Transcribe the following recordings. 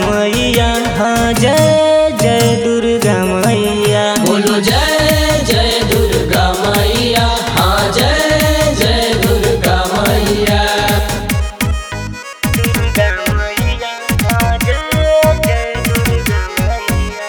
मैया हाँ जय जय दुर्गा मैया बोलो जय जय दुर्गा मैया हाँ जय जय दुर्गा मैया दुर्गा मैया हाँ जय जय दुर्गा मैया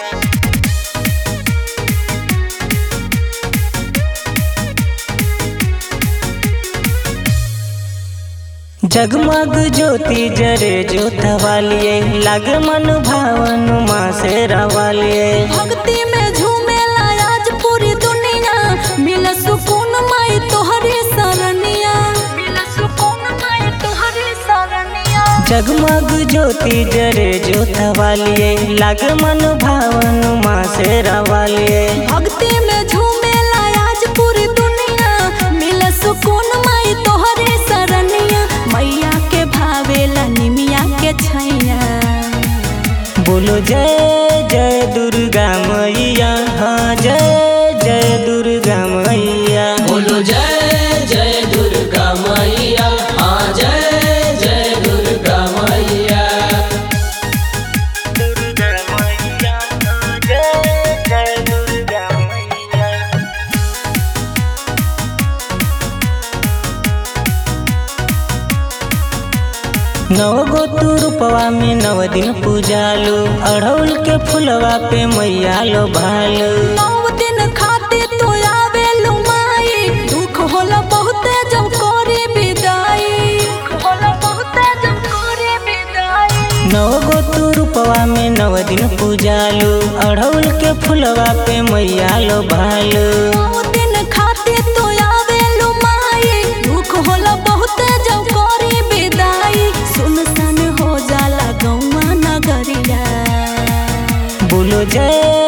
जगमग ज्योति जरे जोतवालिए लग मन भावन माँ से रवालिए भक्ति में झूमेला आज पूरी दुनिया मिल सुकून माई तोहरी सरनिया मिल सुकून माई तोहरी सरनिया जगमग ज्योति जरे जोतवालिए लग मन भावन माँ से रवालिए भक्ति में झूमेला आज पूरी दुनिया मिल सुकून माई तोहरी सरनिया मैया के भावेला निमिया के छैया बोलो जय जय दुर्गा मैया हाँ जय जय दुर्गा मैया बोलो जय जय दुर्गा मैया हाँ जय जय दुर्गा मैया दुर्गा मैया हाँ जय जय दुर्गा मैया नौ गो तू रूपवा में नव दिन पूजालो अढ़ौल के फुलवा पे मैया लो भालो नौ दिन खाते तो आवेलु माई दुख होला बहुते जब करे विदाई दुख होला बहुते जब करे विदाई नौ गो तू रूपवा में नव दिन पूजालो अढ़ौल के फुलवा पे मैया लो भालो नौ दिन खाते तो आवेलु माई दुख होला बहुते जब करे विदाई सुनसान हो जाला गौवा नगरिया बोलो जय